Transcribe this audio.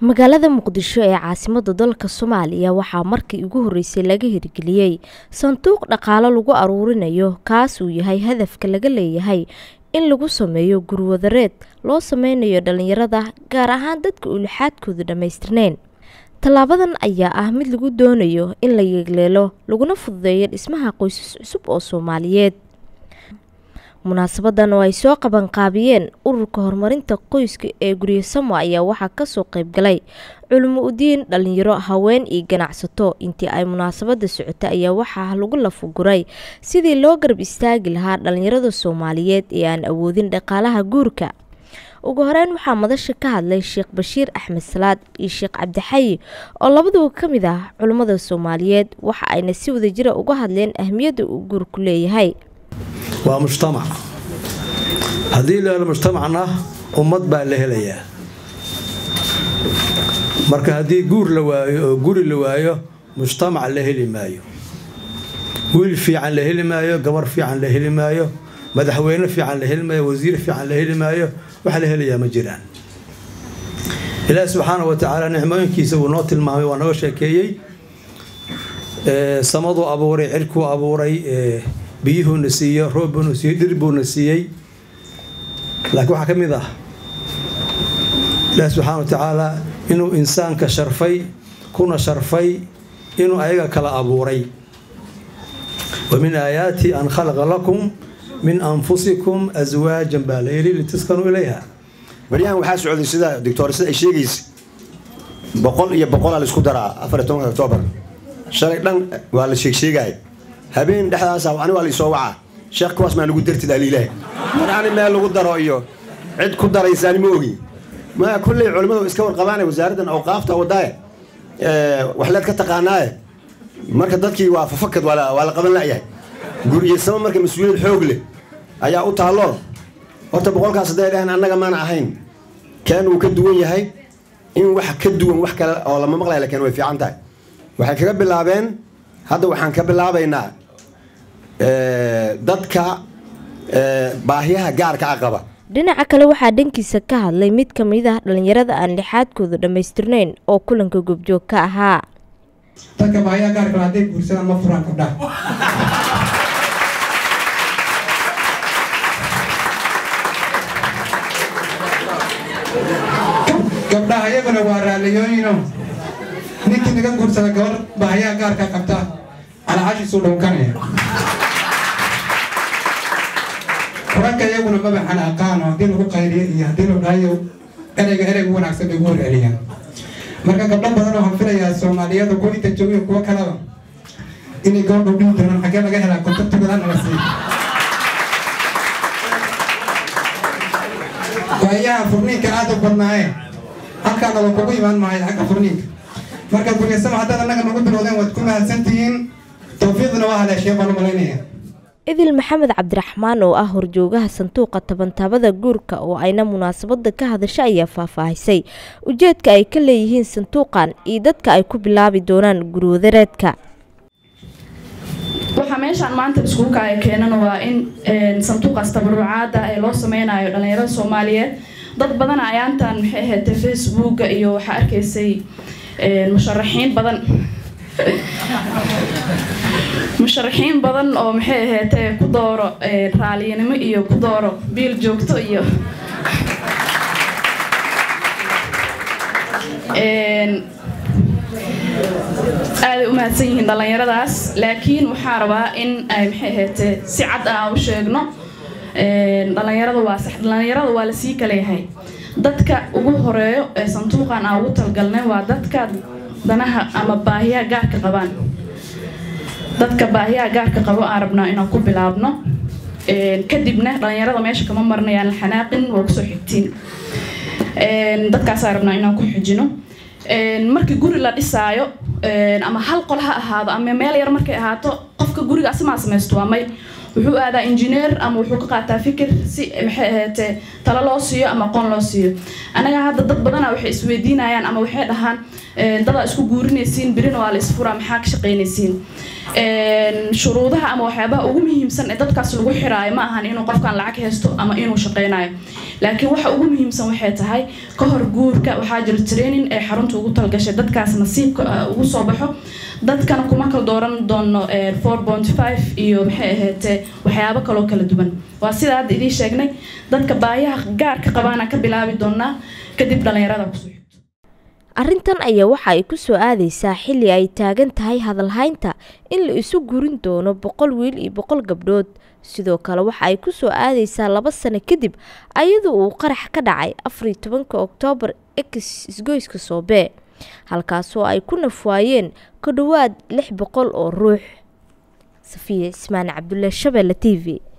magaalada muqdisho ee caasimada dalka soomaaliya waxaa markii ugu horeysay laga hirgeliyey sanduuq dhaqaalo lagu aruurinayo kaas uu yahay hadafka laga leeyahay in lagu sameeyo gurwadareed loo sameynayo dhalinyarada gaar ahaan dadka ulixaadkooda dhammaystirneyn tallaabadan ayaa ah mid lagu doonayo in la yeegleelo laguna fududeeyo dhismaha qoysas cusub oo soomaaliyeed munaasabadan oo ay soo qabanqaabiyeen ururka horumarinta qoyska ee guryasamo ayaa waxaa kasoo qeybgalay culimo udiin dhalinyaro haween iyo ganacsato intii ay munaasabada socotay ayaa waxaa lagu lafuguray sidii loo garab istaagi lahaa dhalinyarada soomaaliyeed ee aan awoodin dhaqaalaha guurka ugu horeyn waxaa madasha ka hadlay sheekh bashiir axmed salaad iyo sheekh cabdixayi oo labaduba ka mid ah culimmada soomaaliyeed waxa ayna si wadajira uga hadleen ahmiyadda uu guurku leeyahay waa mujtamac haddii la helo mujtamacna ummad baa la helayaa marka haddii guur la waayo oo guri la waayo mujtamac la heli maayo wiil fiican la heli maayo gabar fiican la heli maayo madaxweyne fiican la heli maayo wasiir fiican la heli maayo wax la helayaa ma jiraan ilaahi subxaana wa tacaala nicmooyinkiisa wuu noo tilmaamay waa naga sheekeeyey samaduu abuuray cirkuu abuuray biyuhuuna siiyo roobbuuna siiyey dhir buuna siiyey laakiin waxaa ka mid ah ilaahi subxaana wa tacaala inuu insaanka sharfay kuna sharfay inuu ayaga kala abuuray wa min aayaati an khalaqa lakum min anfusikum aswaajan baa la yidhi litaskanuu ilayha baryahan waxaa socday sida doctor sida ay sheegaysa boqol iyo boqolaa la isku daraa afar iyo tobanka octoobar shalay dhan waa la sheegsheegaya habeen dhexdaasa ani waa laisoo wacaa sheekh kuwaas maa nagu dartid aliilaah mar ani meel lagu daro iyo cid ku daraysaani ma ogi ma kulley culimmadu iska warqabaane wasaaraddan awqaafta wadaaye waxleed ka taqaanaaye marka dadkii waa fafakad waa la qaban la'yahay guriyasamo marka mas-uuliyad xoog leh ayaa u taallo horta boqolkaas hadday dhaheen annaga maana ahayn keen uu ka duwan yahay in wax ka duwan wax kale oo lama maqlaya lakin way fiican tahay waxay kaga bilaabeen hadda waxaan ka bilaabaynaa dadka baahiyaha gaarka a qaba dhinaca kale waxaa dhankiisa ka hadlay mid ka mid ah dhalinyarada aan lixaadkooda dhammaystirneyn oo kulanka goobjoog ka ahaa dadka baahiyaha gaarka hadday guursadaan ma furaan gabdhaha gabdhaha iyaguna waa raaliyooyino ninkii naga guursada gabar baahiyaha gaarka qabta calacashiisuu dhunkanaya ragga iyaguna mabaxan aqaano haddii lagu qayliyo iyo haddii la dhahayo ereyga ereyga wanaagsan bay ugu hor celiyaan marka gabdho badan oo hanfilayaa soomaaliyada kuwa inta joogiyo kuwo kaleba inay gabadhu dhihi doonaan xaggee laga helaa kontaktigoda naga sii waayaha furniinka aada u badnaaye halkaana waa kugu imaan maayo xagga furniinka marka guryasama haddaad annaga nagu bilowdeen waad ku mahadsantihiin tawfiiqdina waa haleeshee baan u malaynaya idil maxamed cabdiraxmaan oo ah horjoogaha sanduuqa tabantaabada guurka oo ayna munaasabada ka hadasha ayaa faahfaahisay ujeedka ay ka leeyihiin sanduuqan iyo dadka ay ku bilaabi doonaan gurwadareedka waxaa meeshaan maanta iskuulka ay keenan waa in sanduuqaas tabarucaada ee loo sameynayo dhalinyarada soomaaliyeed dad badan ayaantan maxay ahaydee facebooka iyo waxaa arkaysay musharaxiin badan musharaxiin badan oo maxay ahaydee ku dooro raaliyanimo iyo ku dooro biil joogto iyo aaday u mahadsan yihiin dhallinyaradaas laakiin waxaa rabaa in ay maxay ahaydee si cad aan u sheegno dhalinyarada waa dhalinyarada waa lasii kaleyahay dadka ugu horeeyo ee sanduuqan aan ugu talgalnay waa dadka danaha ama baahiyaha gaarka qabaan dadka baahiyaha gaarka qabo aan rabnaa inaan ku bilaabno kadibna dhalinyarada meesha kama marnayaan la xanaaqin waa kusoo xigtiin dadkaasaan rabnaa inaan ku xijino markii guri la dhisaayo ama hal qol ha ahaado ama meel yar markay ahaato qofka guriga asimaa samaysto waa may wuxuu aadaa injineer ama wuxuu ka qaataa fikir si maxay ahaatee talo loo siiyo ama aqoon loo siiyo anaga hadda dad badana waxay isweydiinayaan ama waxay dhahaan dadaa isku guurinaysiin birina waa la isfuraa maxaa ka shaqaynaysiin shuruudaha ama waxyaabaha ugu muhiimsan ee dadkaas lagu xiraayo ma ahan inuu qofkan lacag haysto ama inuu shaqaynayo laakiin waxa ugu muhiimsan waxay tahay ka hor guurka waxaa jira training ee xarunta ugu talgashay dadkaas nasiibka ugu soo baxo dadkana kuma kala dooran doono four point five iyo maxay ahaydee waxyaabo kaloo kala duwan waa sida hadda idiin sheegnay dadka baayaha gaarka qabaana ka bilaabi doonaa kadib dhalinyarada kusoo xigto arrintan ayaa waxa ay ku soo aadaysaa xilli ay taagan tahay hadalhaynta in la isu gurin doono boqol wiil iyo boqol gabdhood sidoo kale waxa ay ku soo aadaysaa laba sano kadib ayadoo uu qarax ka dhacay afariyo tobanka oktoobar ex isgoyska soobee halkaasoo ay ku nafwaayeen ku dhowaad lix boqol oo ruux safiya cismaan cabdulle shabeelle t v